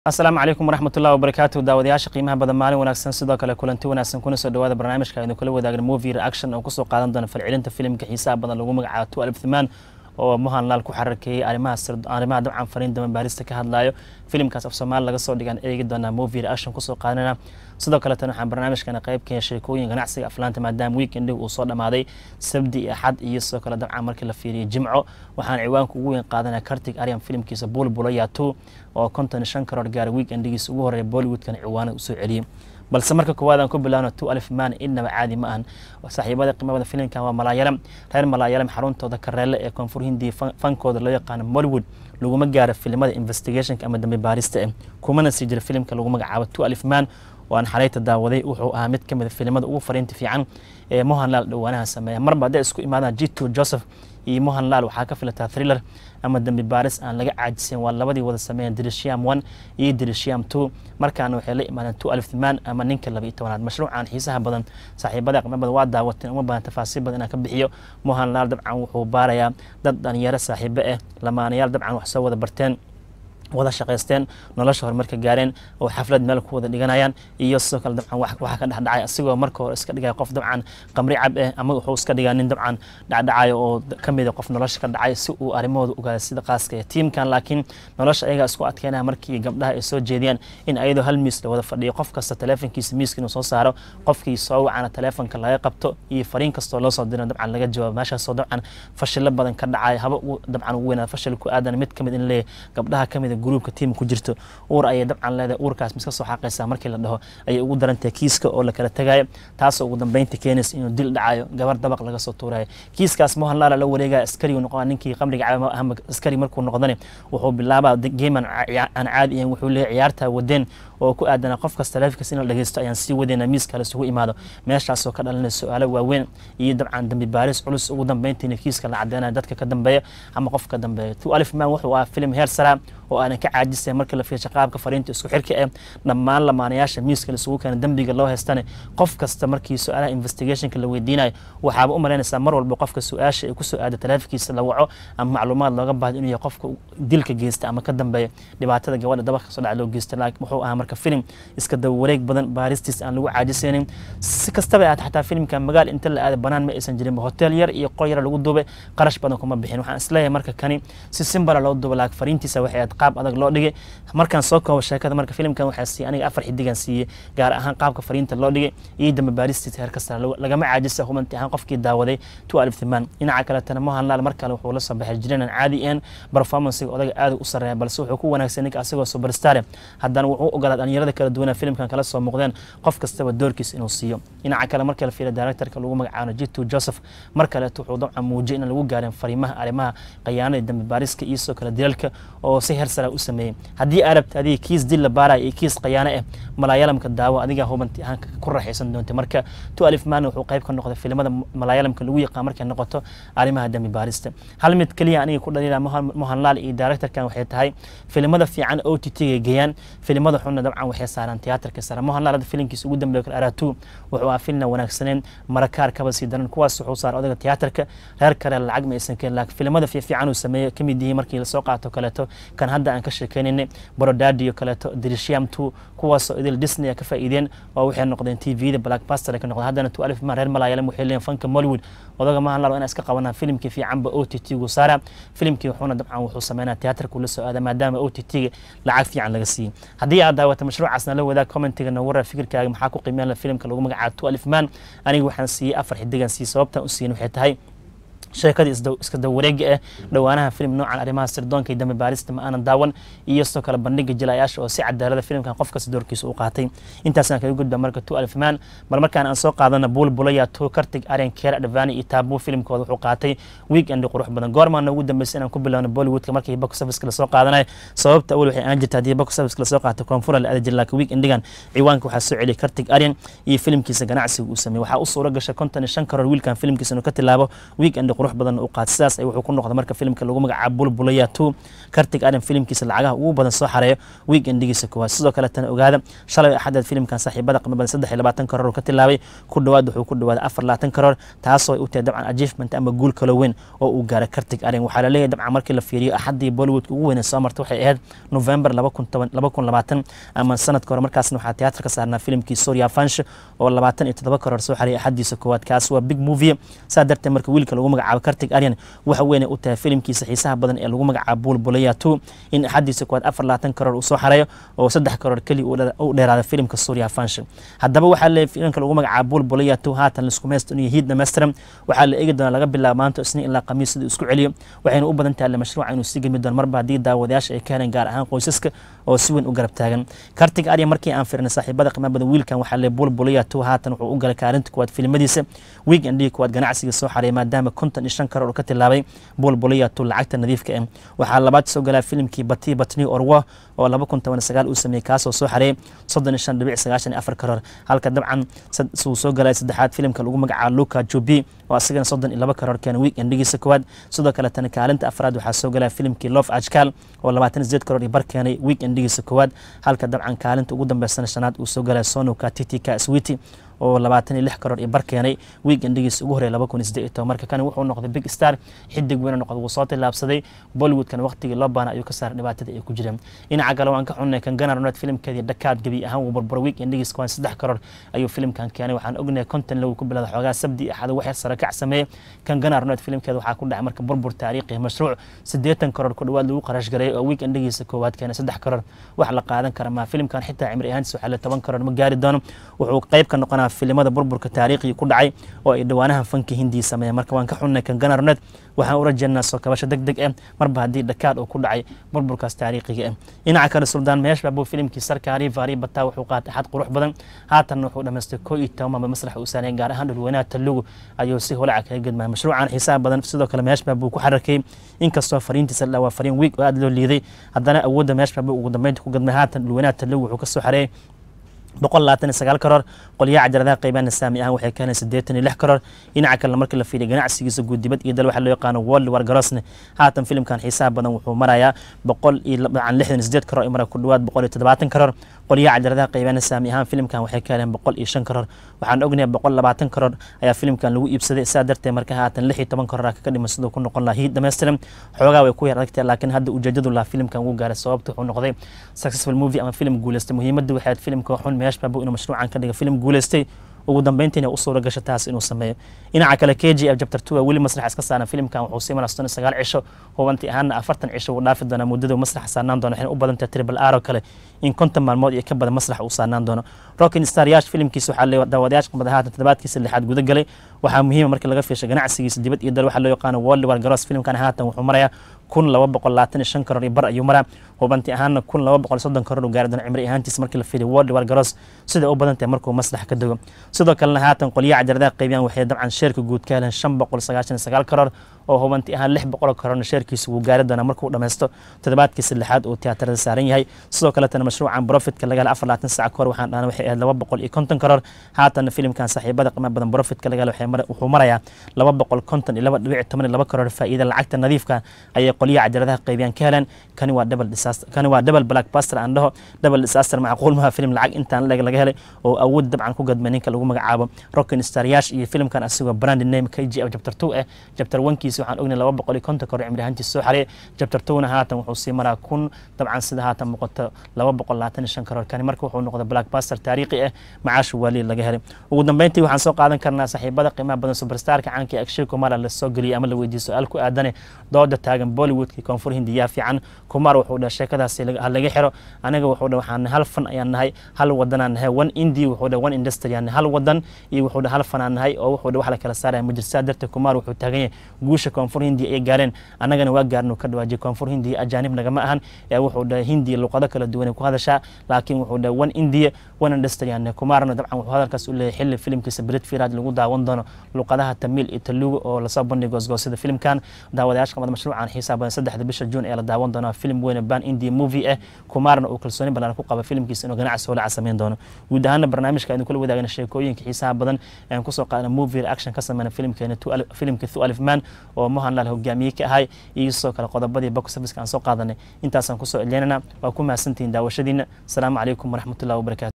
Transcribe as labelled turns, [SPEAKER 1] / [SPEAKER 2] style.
[SPEAKER 1] asalaamu calaykum waraxmatullahi wabarakaatu daawadayaasha qiimaha badan maalin wanaagsan sidoo kale kulanti wanaagsan kuna soo dhawaada barnaamijka aynu kula wadaagna movie reaction oo kusoo qaadan doona falcelinta filimka xiisaha badan lagu magacaabo tu alif thimaan oo mohan laal ku xararkeeyey arrimaha arrimaha dabcan fariin dama baarista ka hadlayo filimkaas af soomaali laga soo dhigaan eegi doonaa movie reaction kusoo qaadanana sidoo kaletan waxaan barnaamijkana qayb ka sheekooyin ganacsiga aflaanta maadaama weekendig uu soo dhammaaday sabdi iyo axad iyo sidoo kale dabcan markii la fiiriyey jimco waxaan ciwaanka ugu weyn qaadanaya kartig aryan filimkiisa bulbulaya two oo konton shan karoor gaara weekendigiisa ugu horreeya bollywoodkana ciwaanada usoo celiyey balse marka koowaad aan ku bilaabno two alif man innaba caadi ma ahan saaxiibada qiimabada filimkan waa malaayalam reer malaayalam xaruntooda kareele ee koonfur hindiya fankooda loo yaqaano mollywood laguma gaaro filimada investigationka ama dambe baarista eh kumana sii jira filimka lagu magacaabo two alif man oo aan xalayta daawaday wuxuu ahaa mid ka mid a filimada ugu fariinta fiican ee mohanlaal dhowaanaha sameeya marba hadday isku imaadaan jito joseph iyo mohanlaal waxaa ka filataa thriller ama dambi baaris aan laga caajisayn waa labadii wada sameeyeen dirisham one iyo dirisham two markaana waxay la imaadeen two alif thimaan ama ninka laba iyo tobanaad mashruucan xiisaha badan saaxiibada qiimo badan waa daawateen uma badan tafaasiil badan inaan ka bixiyo mohanlaal dabcan wuxuu baarayaa dad dhalinyaro saaxiibo ah lamaanayaal dabcan wax soo wada barteen wada shaqaysteen nolosha horumarka gaareen oo xaflad meel ku wada dhiganayaan iyo sidoo kale dabcan waxaa ka dhexdhacay asigoo marka hore iska dhigaya qof dabcan qamri cab eh ama wuxuu iska dhigaa nin dabcan dhacdhacayo oo ka mid a qof nolosha ka dhacay si uu arrimahooda ogaada sida qaaska ee tiimkan laakiin nolosha ayagaa isku adkeynaya markii gabdhaha ay soo jeediyaan in ayadoo hal miis la wada fadhiyo qof kasta taleefonkiisa miiska inuu soo saaro qofkii soo wacana taleefonka laga qabto iyo fariin kastoo loo soo diro dabcan laga jawaabo meeshaasoo dabcan fashilo badan ka dhacay haba dabcan ugu weynaada fashil ku aadan mid kamid in leeyahay gabdhaha kamid gruubka tiim ku jirto uur ayay dabcan leedahay uurkaas miska soo xaqaysaa markii la dhaho ayay ugu darantahay kiiska oo la kala tagayo taasoo ugu dambeynta keenaysa inuu dil dhacayo gabar dabaq laga soo tuurayo kiiskaas mohanlaala la wareegaya askari uu noqonaa ninkii qamriga caba ama askari markuu noqdane wuxuu bilaabaa geeman aan caadi ahayn wuxuu leeyahay ciyaartaa wadeen oo ku aadana qof kasta taleefonkiisa in la dhageysto ayaan sii wadayna miiska la isugu imaado meeshaasoo ka dhalanaya su-aalo waaweyn iyo dabcan dambi baaris culus ugu dambeyntiina kiiska la cadeynayo dadka ka dambeeya ama qof ka dambeeya tu alif man wuxuu ahaa filim heer sara oo aanan ka caajisay markii la fiirsha qaabka fariinta isku xirka eh dhammaan lamaanayaasha miiska laisugu keena dembiga loo haystane qof kasta markii su-aalaha investigationka la weydiinayo waxaaba u malaynaysaa mar walba qofka su-aasha ay kusoo aada taleefonkiisa la waco ama macluumaad looga baahdo inuu yahay qofka dilka geysta ama ka dambeeya dhibaatada gabadha dabaq kasoo dhaca loo geysta laakiin wuxuu ahaa marka filim iska daba wareeg badan baaristiis aan lagu caajisaynin si kastaba ahaata xataa filimka magaal inta la aada banaan ma aysan jirin hotel yar iyo qol yar lagu duubay qarash badan kuma bixin waxaan isleeyahay marka kani si simbala loo duuba laakiin fariintiisa waxay ahayd qaab adag loo dhigay markaan soo koobo sheekada marka filimkan waxaa siiyey aniga afar xidigan siiyey gaar ahaan qaabka fariinta loo dhigay iyo dambe baaristiisa heer kasta lagama caajisa hubanti ahaan qofkii daawaday two alif thimaan dhinaca kaletana mohanlaal mar kale wuxuu la soo baxay jireen aan caadi ahayn performancega odaga aad u sareeya balse wuxuu ku wanaagsan ninka asagoo superstar haddana wuxuu ogolaa dhalinyarada kala duwana filimkan kala soo muuqdeen qof kastaba doorkiisa inuu siiyo dhinaca kale marka la fiiriya directorka lagu magacaabo jitu joseph mar kaleeto wuxuu dabcan muujiyay inaan lagu gaarin fariimaha arrimaha qayaanada dambe baariska iyo sidoo kale dilalka oo si heer sara u sameeyey haddii arabta adiga kiis dil la baaraya iyo kiis qayaano ah malaayalamka daawo adiga hubanti ahaan ku raaxaysan doonta marka tu alif man wuxuu qayb ka noqday filimada malaayalamka lagu yaqaan markay noqoto arrimaha dambi baarista hal mid keliya aniga ku dhaliila mohanlaal iyo directorkan waxay tahay filimada fiican o t t-ga geeyaan filimada xunna dabcan waxay saaraan tiyaatarka sare mohanlaal hadda filimkiisa ugu dambeeya kale aratu wuxuu ahaa filna wanaagsaneen marakaar kaba sii daran kuwaas wuxuu saaray odaga tiyaatarka reer kale lacag ma aysan keenin laakiin filimada fiican uu sameeyey ka mid yihiin markii lasoo qaato kaleeto kan hadda aan ka sheekeynaynay borodadiyo kaleeto dirisham two kuwaasoo idil disney a ka faa'iideen oo waxay noqdeen t v-da blackbuster ka noqdeen haddana two alif man reer malaayalam waxay leeyihin fanka mollywood odaga mahanlaal inaa iska qabanaa filimkii fiicanba o t t gu saara filimkii wuxuuna dabcan wuxuu sameynaa tiyaatarka ula soo aada maadaama o t t-ga lacag fiican laga siiyey haddii aad daawata mashruucaasna la wadaag commentiga na warar fikirkaaga maxaa ku qiimeyn filimka lagu magacaabo two alif man aniga waxaan siiyey afar xidigan siiyey sababtaan u siiyin waxay tahay sheekadii iska daba wareega ah dhowaanaha filim noocan arrimaha sirdoonka iyo dambe baarista ma aanan daawan iyo sidoo kale bandhiga jilayaasha oo si cadaalada filimkan qof kasta doorkiisa u qaatay intaasaan kaga gudba marka two alif man mar markaan aan soo qaadana bulbulaya to kartig aryan keer advani iyo taabu filimkooda wuxuu qaatay weekend qurux badan goormaana ugu dambeysay inaan ku bilowno bollywoodka markii box office lasoo qaadanayo sababta awal waxay aan jirta haddii box office lasoo qaato koonfura la aadi jira laakiin weekendigan ciwaanka waxaa soo celiyay kartig aryan iyo filimkiisa ganacsiga uu sameeyey waxaa u suura gashay konton iyo shan karoor wiilkan filimkiisa inuu ka tilaabo weekend bandhig qurux badan u qaad sidaas ay wuxuu ku noqday marka filimka lagu magacaabo bulbulaya two kartig adan filimkiisa lacagaha ugu badan soo xareeyo weekendigiisa koowaad sidoo kale tan ogaada shalay axadeed filimkan saaxiibada qiimo badan saddex iyo labaatan karoor uu ka tilaabay ku dhowaad wuxuu ku dhawaaday afar labaatan karoor taasoo ay u tahay dabcan achievement ama guul kalo weyn oo uu gaaray kartig adan waxaa laleeyahay dabcan markii la fiiriyo axaddii bollywoodka ugu weynee soo martay waxay ahayd november laba kun toban laba kun labaatan ama sanadka hore markaasna waxaa tiyaatar ka saarnaa filimkii surya fansh oo labaatan iyo toddoba karoor soo xariyay axadiisa koowaad kaas waa big movie saa darteed marka wiilka lagu magacaabo kartig aryan waxa weyn u tahay filimkiisa xiisaha badan ee lagu magacaabo bulbulaya two in axadiisa koowaad afar labaatan karoor uu soo xareeyo oo saddex karoor keliya u dheeraada filimka surya fansh haddaba waxaa leeyahay filimka lagu magacaabo bulbulaya two haatan laisku maysto inuu hiid dhammaystiran waxaa la eegi doonaa laga bilaabo maanta isniin ilaa khamiis siduu isku celiyo waxayna u badan tahay mashruuca inuu sii gemi doono marba haddii daawadayaasha ay ka heleen gaar ahaan qoysaska oo si weyn u garab taagan kartig arya markii aan firnay saaxiibada qiimaha badan wiilkan waxaa leeyahay bulbulaya two haatan wuxuu u galay kaalinta kuwaad filimadiisa weekendii kuwaad ganacsiga soo xareeyay maadaama konton iyo shan karoor uu ka tilaabay bulbulaya two lacagta nadiifka ah waxaa labaad soo galaa filimkii bati batni orwo oo laba kun toban sagaal uu sameeyey kaasoo soo xareeyay soddon iyo shan dhibic sagaashan iyo afar karoor halka dabcan uu soo galay saddexaad filimka lagu magacaabo luka jobi oo asagana soddon iyo laba karoor keena weekendigiisa koowaad sidoo kale tana kaalinta afraad waxaa soo galaya filimkii lof ajkal oo labaatan sideed karoor iyo bar keenay weekendigiisa koowaad halka dabcan kaalinta ugu dambeysana shanaad uu soo galaya sonuka titika switi oo labaatan iyo lix karoor iyo bar keenay weekendigiisa ugu horreya laba kun iyo siddeed iyo toban marka kani wuxuu noqday big star xidig weyna noqday wuu soo tilaabsaday bollywoodkan waqtigii loo baana ayuu ka saaray dhibaatada ay ku jireen dhinaca kale waan ka xunnay kan ganar roned filimkeedii dhakaad gebi ahaan wuu barbaro weekendigiisa kuwaan saddex karoor ayuu filimkan keenay waxaan ognahay konton low ku bilowda xoogaa sabdi axada waxyar sare kac sameeyey kan ganar roned filimkeeda waxaa ku dhacay marka burbur taariikhi mashruuc siddeetan karoor ku dhowaad lagu qarash gareeyay oo weekendigiisa koowaad keenay saddex karoor wax la qaadan kara maa filimkan xitaa cimri ahaantiisa waxaa le toban karoor ma gaari doono wuxuu qayb ka noqonaa filimada burburka taariikhiga ku dhacay oo ay dhowaanahan fanki hindiya sameeyeen marka waan ka xunnay kan ganarnet waxaan u rajeynaa soo kabasho deg deg ah marba haddii dhakaad uu ku dhacay burburkaas taariikhiga ah dhinaca kale suldaan meesh baabuu filimkii sarkaari vaari bataa wuxuu qaatay xad qurux badan haatanna wuxuu dhamaystay koo iyo toban maalmood masrax uu saanay gaar ahaan dhulweynaha talugu ayuu si holaca kaga gedmaya mashruucan xiisaha badan sidoo kale meesh baabuu ku xarakayey inkastoo fariintiisa la waa fariin wiig oo aada loo liiday haddana awoodda meesh baabuu ugu dambeynta ku gedmay haatan dhulweynaha talugu wuxuu ka soo xareeyay boqol labaatan iyo sagaal karoor qolyaha cajaladaha qeybaana saami ahaan waxay keeneen siddeetan iyo lix karoor dhinaca kalena markii la fiiriya ganacsigiisa guud dibad iyo dal waxaa loo yaqaano world war garosne haatan filimkan xiisaha badan wuxuu marayaa boqol iyo dabcan lixdan iyo siddeed karoor mara ku dhowaad boqol iyo toddobaatan karoor qolyaha cajaladaha qeybaana saami ahaan filimkan waxay keeneen boqol iyo shan karoor waxaan ognahay boqol labaatan karoor ayaa filimkan lagu iibsaday sidaa darteed marka haatan lix iyo toban karoor kaga dhiman siduu ku noqon lahaa hiid dhammaystiran xoogaa way ku yar adagtahay laakiin hadda ujeedadu lahaa filimkan wuu gaaray sababta wuxuu noqday successful movie ama filim guuleystay muhiimadda waxay ahayd filimka xun meesh baabu inuu mashruucan ka dhiga filim guuleystay ugu dambeyntiina u suura gasho taas inuu sameeyo dhinaca kale k g f jabter two weli masrax iska saaran filimkan wuxuu sii maraa soddon iyo sagaal cisho hubanti ahaana afartan cisho wuu dhaafi doonaa muddada masrax saarnaan doono waxayna u badan tahay tribal r oo kale in konton maalmood iyo ka badan masrax uu saarnaan doono rockin star yaash filimkiisa waxaa le daawadayaasha qumada haatan toddobaadkiisa lixaad guda galay waxaa muhiima markii laga fiishay ganacsigiisa dibad iyo dal waxaa loo yaqaano world war garos filimkan haatan wuxuu marayaa kun laba boqol labaatan iyo shan karoor iyo bar ayuu maraa hubanti ahaana kun laba boqol soddon karoor uu gaari doono cimri ahaantiisa markii la fiiriyo world war garos sida u badan tahay markuu maslax ka dego sidoo kalena haatan qolyaha cajaladaha qaybiyaan waxay dabcan sheerka guud ka heleen shan boqol sagaashan iyo sagaal karoor oo hubanti ahaan lix boqol karoorna sheerkiisa wuu gaari doonaa markuu dhammaysto toddobaadkiisa lixaad uu tiyaatarada saaran yahay sidoo kaletana mashruucan profitka laga hela afar labaatan sac kahor waxaan dhahnay waxay ahayd laba boqol iyo konton karoor haatanna filimkan saaxiibada qiimo badan profitka laga hela wuxuu marayaa laba boqol konton iyo laba dhibic toban iyo laba karoor faa'iida lacagta nadiifka ayay qolyaha cajaladaha qaybiyaan ka heleen kani waa double disaster kani waa double blackbuster aan dhaho double disaster macquul maha filim lacag intaan leg laga helay oo awood dabcan ku gadmay ninka lagu magacaabo rockin star yash iyo filimkan asigoo brand name k g f chapter two eh chapter one-kiisa waxaan ognay laba boqol iyo konton karoor cimri ahaantiisa soo xareeyay chapter two-na haatan wuxuu sii maraa kun dabcan sida haatan muuqato laba boqol labaatan iyo shan karoor kani marka wuxuu noqday blackbuster taariikhi ah macaasha waaliid laga helay ugu dambeyntii waxaan soo qaadan karnaa saaxiibada qiimaha badan superstarka caanka ee akshay kumar la soo geliyay ama la weydiiyey su-aal ku aadane dooda taagan bollywoodkii koonfur hindiyaa fiican kumar wuxuu dhahay sheekadaasi ha laga xiro aniga wuxuu dhahay waxaan hal fan ayaan nahay hal wadanaan nahay one indi wuxuu dhahay one industry aan nahay hal wadan iyo wuxuu dhahay hal fan aan nahay oo wuxuu dhahay wax la kala saaraya ma jirtaa darteed kumar wuxuu taagan yahay guusha koonfur hindiya ay gaareen annagana waa gaarnu ka dhawaajiyay koonfur hindiya ajaanib nagama ahan ee wuxuu dhahay hindiya luqado kala duwan ay ku hadashaa laakiin wuxuu dhahay one indiya wana dhastayaan kumaarna dabcan wuxuu hadalkaas u leeyahay xilli filimkiisa brit firad lagu daawan doono luqadaha tamiil iyo talugu oo lasoo bandhigo goosgoosida filimkan daawadayaasha qabada mashruucan xiisaha badan saddexda bisha juun ee la daawan doono filim weyn ban india movie ah kumaarna uu kalsooni badan ku qaba filimkiisa inuu ganacsi holaca sameyn doono guud ahaana barnaamijka aynu kula wadaagna sheekooyinka xiisaha badan aan kusoo qaadana movie reaction ka sameyna filimkeena filimka thu alif man oo mohanlal hogaamiye ka ahay iyo sidoo kale qodobadii box office aan soo qaadanay intaasaan kusoo celinaynaa waa ku mahadsantihiin daawashadiina asalaamu calaykum waraxmatullahi wabarakatu